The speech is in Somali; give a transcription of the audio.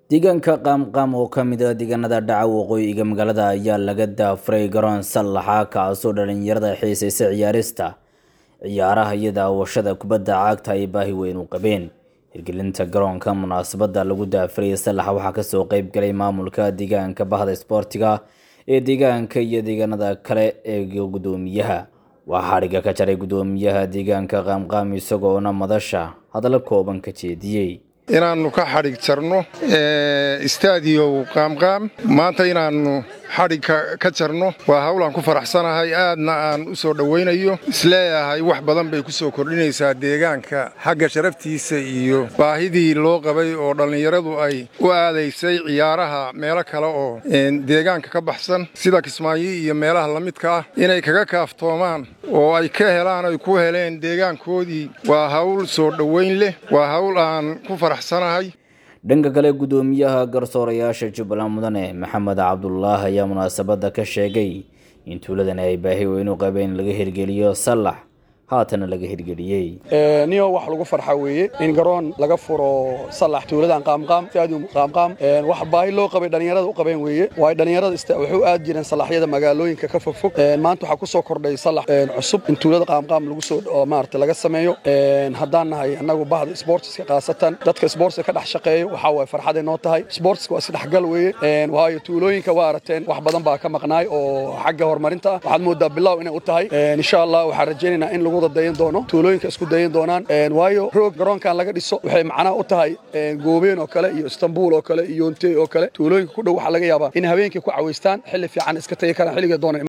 deegaanka qaamqaam oo ka mid ah deegaanada dhaca waqooyiga magaalada ayaa laga daafuray garoon sallaxa kaasoo dhalinyarada xiisaysa ciyaarista ciyaaraha iyo daawashada kubadda cagta ay baahi weyn u qabeen hirgelinta garoonka munaasabada lagu daafuray sallaxa waxaa kasoo qeyb galay maamulka deegaanka bahda isboortiga ee deegaanka iyo deegaanada kale ee gudoomiyaha waxaa xadhigga ka jaray gudoomiyaha deegaanka qaamqaam isagoona madasha hadallo kooban ka jeediyey inaannu ka xadhig jarno istaadiyow qaamqaam maanta inaannu xadhig ka jarno waa hawlaan ku faraxsanahay aadna aan u soo dhowaynayo isleeyahay wax badan bay ku soo kordhinaysaa deegaanka xagga sharaftiisa iyo baahidii loo qabay oo dhallinyaradu ay u aadaysay ciyaaraha meelo kale oo deegaanka ka baxsan sida kismaayo iyo meelaha la midka ah inay kaga kaaftoomaan oo ay ka helaan ay ku heleen deegaankoodii waa hawl soo dhowayn leh waa hawl aan ku faraxsanahay dhanka kale gudoomiyaha garsoorayaasha jubbaland mudane maxamed cabdulaahi ayaa munaasabadda ka sheegay in tuuladani ay baahi weyn u qabeen in laga hirgeliyo sallax haatana laga hirgeliyey niyo wax lagu farxa weeye in garoon laga furo sallax tuuladan qaamqaam stadium qaamqaam wax baahi loo qabay dhallinyarada u qabeen weeye waayo dhallinyarada waxay u aad jireen sallaxyada magaalooyinka ka fogfog maanta waxaa ku soo kordhay sallax cusub in tuulada qaamqaam lagu soo maarata laga sameeyo haddaan nahay annagu bahda sportska khaasatan dadka sportska ka dhex shaqeeyo waxaa waay farxaday noo tahay sportska waa isdhexgal weeye waayo tuulooyinka waa arateen wax badan baa ka maqnaay oo xagga horumarinta ah waxaad moodaa bilow inay u tahay insha allah waxaan rajaynaynaa in lagu dayan doono tuulooyinka isku dayan doonaan waayo roog garoonkan laga dhiso waxay macnaha u tahay goobeen oo kale iyo istanbul oo kale iyo ontey oo kale tuulooyinka ku dhow waxaa laga yaabaa in habeenkii ku cawaystaan xilli fiican iska tagi karaan xilliga doona